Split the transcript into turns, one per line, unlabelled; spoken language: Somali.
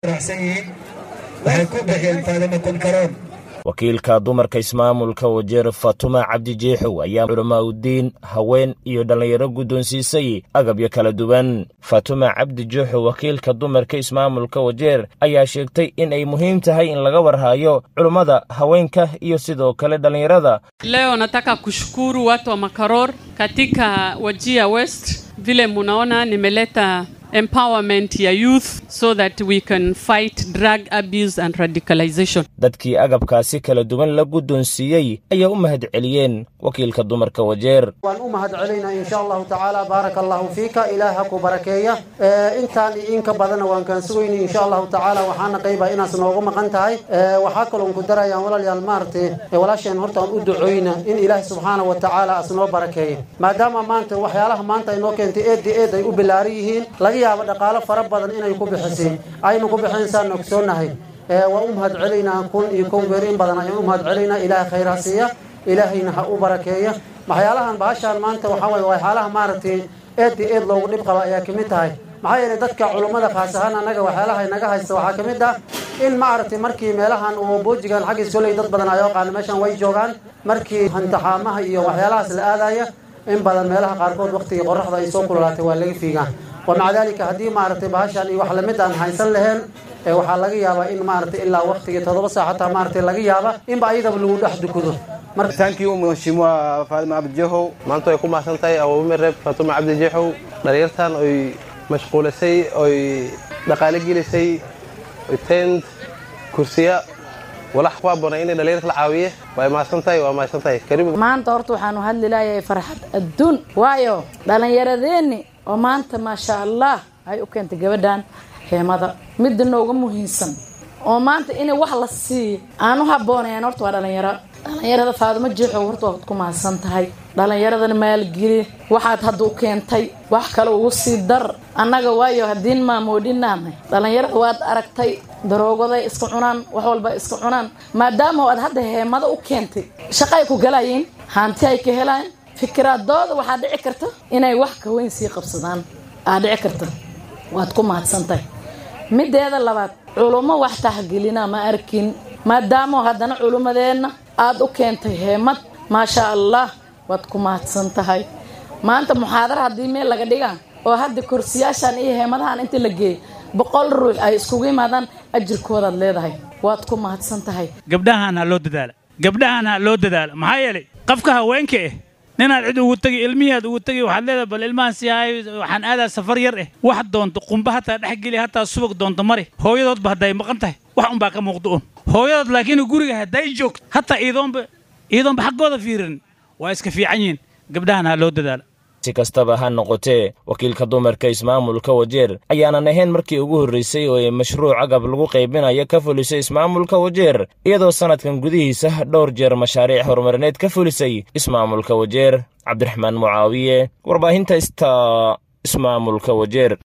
waxay ku bixiyeen faadimo kunkaroon
wakiilka dumarka ismaamulka wajeer fatuma cabdi jeexow ayaa culamaa udiin haween iyo dhallinyaro guddoonsiisay agabyo kala duwan fatuma cabdi jeexow wakiilka dumarka ismaamulka wajeer ayaa sheegtay in ay muhiim tahay in laga warhayo culummada haweenka iyo sidoo kale dhallinyarada
Leo nataka kushukuru watu wa Makaror katika Wajia West, vile munaona nimeleta empowerment ya youth so that we can fight drug abuse and radicalization.
dadkii agabkaasi kala duwan la guddoonsiiyey ayaa u mahad celiyeen wakiilka dumarka wajeer
waan u mahad celaynaa insha allahu tacaala baaraka allahu fiika ilaah ha ku barakeeya Ee, intaan iyo in ka badanna waan kaan sugayni insha allahu tacaala waxaana qaybaa inaas noogu maqan tahay Ee, waxaa kaloon ku darayaan walaalayaal maaragtay ee, walaasheen horta aan u ducooyna in ilaahi subxaana wa tacaala as noo barakeeya maadaama maanta waxyaalaha maanta ay noo keentay eed iyo eed ay u bilaaran yihiin laga yaabo dhaqaalo fara badan inay ku bixisay aynu ku bixin saan ogsoonahay Ee, waan u mahad celaynaa kun iyo kow beer in badan ayaan u mahad celaynaa ilaahay khayr ha siiya ilaahayna ha u barakeeya waxyaalahan bahashaan maanta waxaa waye waxyaalaha maaragtay eed iyo eed loogu dhib qaba ayaa kamid tahay maxaa yeelay dadka culummada khaas ahaan annaga waxyaalaha naga haysta waxaa ka mid ah in maaragtay markii meelahan uu boojigan xaggiis koley dad badan ayoo qaana meeshan way joogaan markii hantaxaamaha iyo waxyaalahaas la aadaya in badan meelaha qaarkood waqtigii qoraxda ay soo kululaatay waa laga fiigaa wamaca daalika haddii maaragtay bahashan iyo wax lamid aan haysan lahayn ee waxaa laga yaabaa in maaragtay ilaa waqtigii toddoba saac hataa maaragtay laga yaaba inba ayadaba lagu dhex dukudo marka
Thank you Mheshimiwa Fatma Abdi Jehow.
maanta way ku mahadsan tahay awoome reer fatuma cabdi jeexow dhalinyartan oy mashquulisay oy dhaqaale gelisay oy tent kursiya walax ku habboona inay dhalinyarta la caawiye way mahadsan tahay waa mahadsan tahay karibu
maanta horta waxaanu hadli lahayahay farxad adduun waayo dhallinyaradeenni oo maanta maasha allah ay u keentay gabadhan heemada midda nooga muhiimsan oo maanta inay wax la siiyo aan u habboonayn horta waa dhallinyaro dhallinyarada faadimo jeexow horta waad ku mahadsan tahay dhallinyaradana maalgeli waxaad hadda u keentay wax kale ugu sii dar annaga waayo haddiin maamoodhinaanay dhallinyarada waad aragtay daroogaday iska cunaan wax walba iska cunaan maadaama aad hadda heemada u keentay shaqay ku galayiin hanti ay ka helaan fikiraadooda waxaa dhici karta inay wax ka weyn sii qabsadaan aa dhici karta waad ku mahadsan tahay mideeda labaad culummo wax tahgelina ma arkin maadaama haddana culummadeenna aada u keentay heemad maasha allah waad ku mahadsan tahay maanta muxaadara haddii meel laga dhigaa oo hadda kursiyaashan iyo heemadahan inta la geeyay boqol ruux ay iskugu yimaadaan ajirkoodaad leedahay waad ku mahadsan tahay
gabdhahan ha loo dadaala gabdhahan ha loo dadaala maxaa yeelay qofka haweenka eh ninaad cid ugu tegi ilmihiaad ugu tegi waxaad leedahay bal ilmahan si ahay waxaan aadaa safar yar eh wax doonto qumba hataa dhex geli hataa subag doonto mari hooyadoodba hadday maqan tahay wax unbaa ka muuqda un hooyadood laakiin guriga hadday joogto hataa iidoonba iidoonba xaggooda fiirin waa iska fiican yihiin gabdhahan ha loo dadaala
si kastaba ha noqotee wakiilka dumarka ismaamulka wajeer ayaanan ahayn markii ugu horraysay oo ay mashruuc agab lagu qaybinayo ka fulisay ismaamulka wajeer iyadoo sannadkan gudihiisa dhowr jeer mashaariic horumarineed ka fulisay ismaamulka wajeer cabdiraxmaan mucaawiye warbaahinta ista ismaamulka wajeer